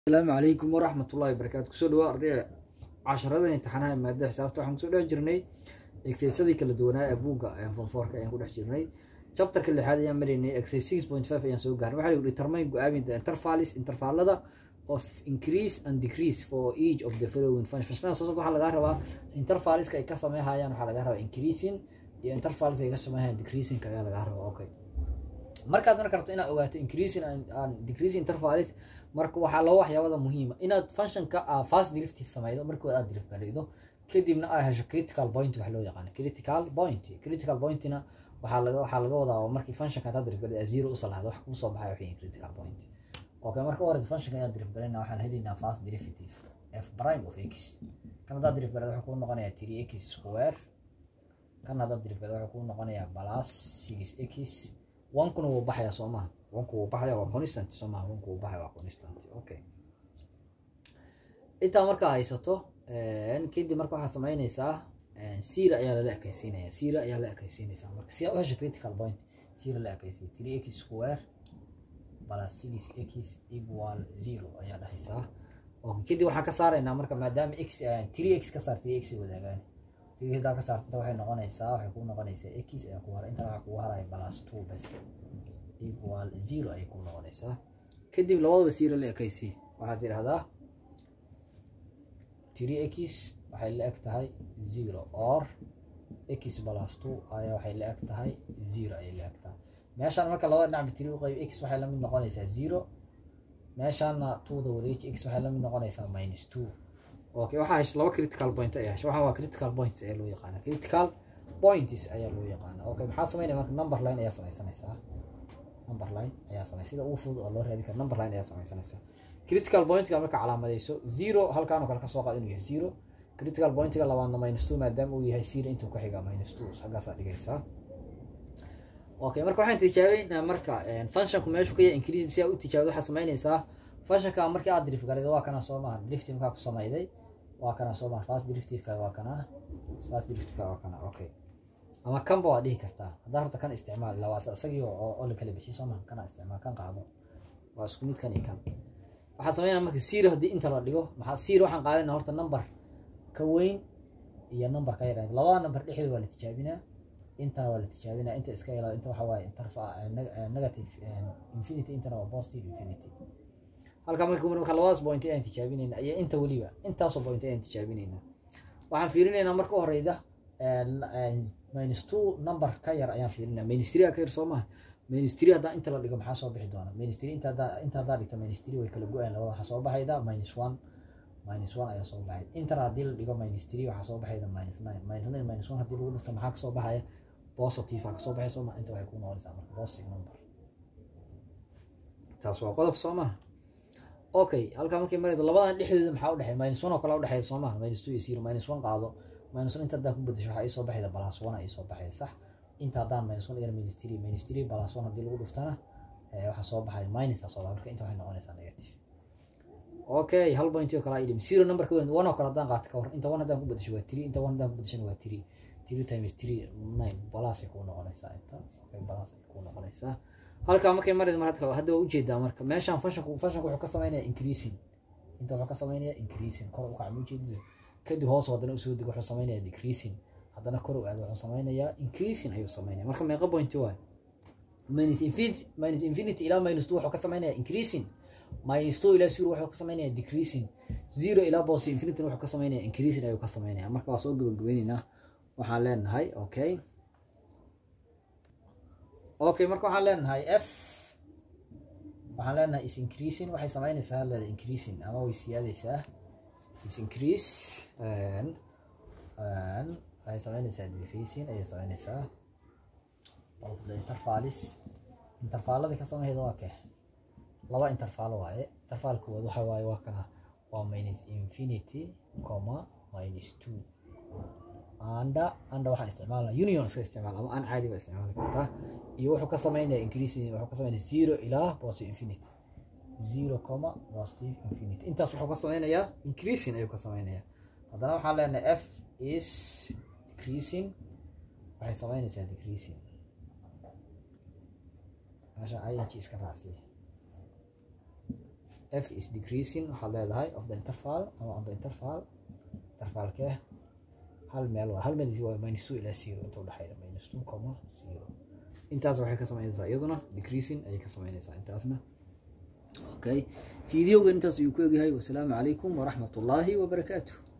asalaamu calaykum waraxmat ullahi barakaatu kusoo dhawaa ardayda casharada imtixaanaha maadada xisaabta waxaan kusoo dhex jirnay exersadii kala duwanaa ee buugga fonfoorka ayaan ku dhex jirnay chapterka lixaad ayaan maraynay exercise six point five ayaan soo gaarnay waxaa lagu determine go-aamin the intervalis intervallada of increase and decrease for each of the following functions soo socda waxaa lagaa rabaa intervaliska ay ka sameynhayaan waxaa lagaa rabaa increasing iyo intervalis ay ka sameynhayaan decreasing ayaa lagaa rabaa okay markaad marka rabto inaad ogaato increasing and decreasing intervalis marka waxaa laba waxyaabada muhiima inaad functionka fast derivative sameydo markood aad deriv gareydo kadibna aad hesho critical point wax loo yaqaano critical point critical pointina waxaa laga waxaa laga wadaa markii functionka aad deriv gareydo zero u salaxdo wax kuu soo baxay waxay critical point okay marka hore functionka ayaad deriv gareyna waxaan helaynaa fast derivative f prime of x kan haddaad deriv gareydo wuxuu kuu noqonayaa three x square kan haddaad deriv gareydo wuxuu kuu noqonayaa plus six x wankuna wuu baxayaa soo maha wanku wuu baxaya waa constant soo maha wanku wuu baxaya waa constant okay intaa markaa haysato kadib marka waxaad sameynaysaa sira ayaa lala ekaysiinaya sira ayaa la ekaysiinaysaa marka si aad u hesho critical point sira la ekaysiya three x square plus six x equal zero ayaa dhahaysaa okay kadib waxaan ka saaraynaa marka maadaama x three x ka saar three x ay wadaagaan three hadaa ka saarta waxay noqonaysaa waxay ku noqonaysaa x ayaa ku hara intana waxaa kugu haraya plus two bas equal zero ayay ku noqonaysaa kadib labadaba zero la ekaysi waxaad tidhahdaa three x waxay la eg tahay zero or x plus two ayaa waxay la eg tahay zero ayay la eg tahay meeshaan marka labada dhinacba three u qayb x waxay la mid noqonaysaa zero meeshaana twoda wareeji x waxay la mid noqonaysaa minus two okay waxaa hesha laba critical point ayaa hesha waxaan waa critical points ayaa loo yaqaana critical points ayaa loo yaqaana okay maxaa sameynaya marka number line ayaa sameysanaysaa number line ayaa samey sida ugu fudud oo loo raadi karo number line ayaa sameysanaysaa critical pointka marka calaamadeyso zero halkaan oo kale kasoo qaad inuu yahay zero critical pointga labaadna minus two maadaama uu yahay zero intuu ka xiga minus two xaggaasaa dhigaysaa okay marka waxaan tijaabeynaa marka functionku meeshu ka yahay increase si aad u tijaabid waxaa sameynaysaa functionka markii aad drift garaydo waa kana soo maha drifting markaa ku sameyday waa kana soo maha fast derivative-ka waa kana fast derivative-ka waa kana okay ama kanba waa dhihi kartaa haddaa horta kan isticmaal ilaa waa isagii oo la kala bixiy soo maha kana isticmaal kan qaado waa isku mid kan iyo kan waxaan sameynaa marka zero haddii inta la dhigo maxaa zero waxaan qaadanaa horta number ka weyn iyo number ka yar labada number dhexdooda waa la tijaabinaa intana waa la tijaabinaa inta iska ilaal inta waxa waaye interfa negative infinity intana waa positive infinity halka marka marka labadaas point ayaan tijaabinayna iyo inta weliba intaasoo point ayaan tijaabinayna waxaan fiirinaynaa marka horeyda minus two number ka yar ayaan fiirinaa minus three ka yar soo maha minus three haddaa inta la dhigo maxaa soo bixi doona minus three inta haddaa inta haddaa dhigto minus three way kala go-ayan labada waxaa soo baxayda minus one minus one ayaa soo baxay intana haddii la dhigo minus three waxaa soo baxayda minus nine minus nine minus one haddii lagu dhufto maxaa kasoo baxaya positive aa kasoo baxay soo maha inta waxay ku noqonaysaa marka positive number taas waa qodob soo maha okay halkaa markay maraydo labadan dhexdooda maxaa udhexeeya minus one oo kale udhexeeya soo maha minus two iyo zero minus one qaado minus one inta haddaan ku bedesho waxaa iisoo baxayda plus one aa iisoo baxayda sax inta haddaan minus one igana minus three minus three plus one haddii lagu dhuftana waxaa soo baxaya minus aa soo baxay marka inta waxay noqonaysaa negative okay hal point oo kale aa idhim zero number ka weyn one oo kale haddaan qaato ka hor inta one haddaan ku bedesho waa three inta one haddaan ku bedeshona waa three three times three nine plus ay kuu noqonaysaa inta okay plus ay kuu noqonaysaa halkaa markay maraydo mar hadka hadda waa ujeedaa marka meeshaan functionku functionku wuxuu ka sameynaya increasing inta wuxuu ka sameynaya increasing kor u kac ma ujeedido kadib hoos haddana usoo dego wuxuu sameynaya decreasing haddana kor u aado wuxuu sameynayaa increasing ayuu sameynaya marka meeqa point waay minus infinity minus infinity ilaa minus two wuxuu ka sameynaya increasing minus two ilaa zero wuxuu ka sameynaya decreasing zero ilaa bos infinity wuxuu ka sameynaya increasing ayuu ka sameynaya marka waa soo gabagabayneynaa waxaan leenahay okay okay marka waxaan leenahay f waxaan leenahay is increasing waxay sameynaysaa leeda increasing ama way siyaadaysaa is increase waxay sameynaysaa decreasing ayay sameynaysaa of the intervalis intervalada ka sameyda waa kee laba intervalo waaye interval koowaad waxa waaye waa kana waa minus infinity comma minus two anda anda waxaan isticmaalna union iska isticmaal ama aan caadi ba isticmaali kartaa iyo wuxuu ka sameynaya increasing wuxuu ka sameynaya zero ilaa positive infinity zero comma positive infinity intaas wuxuu ka sameynayaa increasing ayuu ka sameynayaa haddana waxaan leenahay f is decreasing waxay sameynaysaa decreasing meesha ing iska raacsiya f is decreasing waxaad leedahay of the interval ama on the interval intervalkee hal meel waa hal meel waa minus two ilaa zero inta udhexeeda minus two comma zero intaas waxay ka samaynaysaa iyaduna decreasing ayay ka samaynaysaa intaasna okay fideoga intaas ayuu ku egyahay wasalaamu calaykum waraxmat ullaahi wabarakaatuh